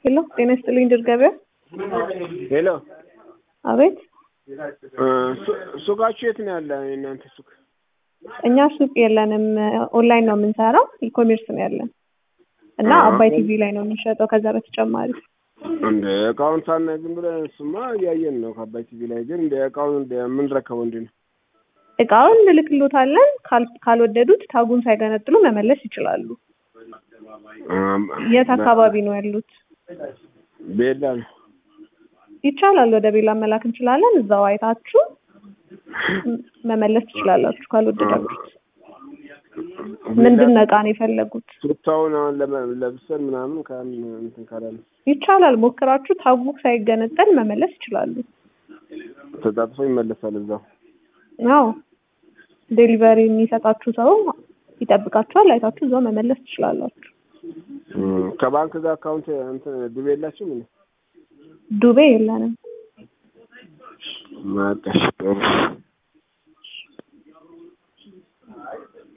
ሄሎ ጤና ይስጥልኝ ድር ገበያ። ሄሎ አቤት እ ሱ- ሱቃችሁ የት ነው ያለ? የእናንተ ሱቅ? እኛ ሱቅ የለንም፣ ኦንላይን ነው የምንሰራው። ኢኮሜርስ ነው ያለን እና አዎ። አባይ ቲቪ ላይ ነው የምንሸጠው። ከዛ በተጨማሪ እንደ እቃውን ሳናይ ዝም ብለን እሱማ እያየን ነው ከአባይ ቲቪ ላይ ግን እንደ እቃውን እንደ የምንረከበው እንዴ ነው? እቃውን እንልክሎታለን። ካል- ካልወደዱት ታጉን ሳይገነጥሉ መመለስ ይችላሉ። አም- የት አካባቢ ነው ያሉት? ቤላ ነው። ይቻላል፣ ወደ ቤላ መላክ እንችላለን። እዛው አይታችሁ ም- መመለስ ትችላላችሁ ካልወደዳችሁት። ምንድን ነው እቃ ነው የፈለጉት? ቱታውን አሁን ለመ- ለብሰን ምናምን ካን እንትን ካላለ ይቻላል፣ ሞክራችሁ ታጉ ሳይገነጠል መመለስ ይችላሉ። ተጣጥፎ ይመለሳል እዛው። አዎ ዴሊቨሪ የሚሰጣችሁ ሰው ይጠብቃችኋል። አይታችሁ እዛው መመለስ ትችላላችሁ። እም፣ ከባንክ ጋር አካውንት እንትን ዱቤ የላችሁም እንዴ? ዱቤ የለንም። ማቀሽ ጥሩ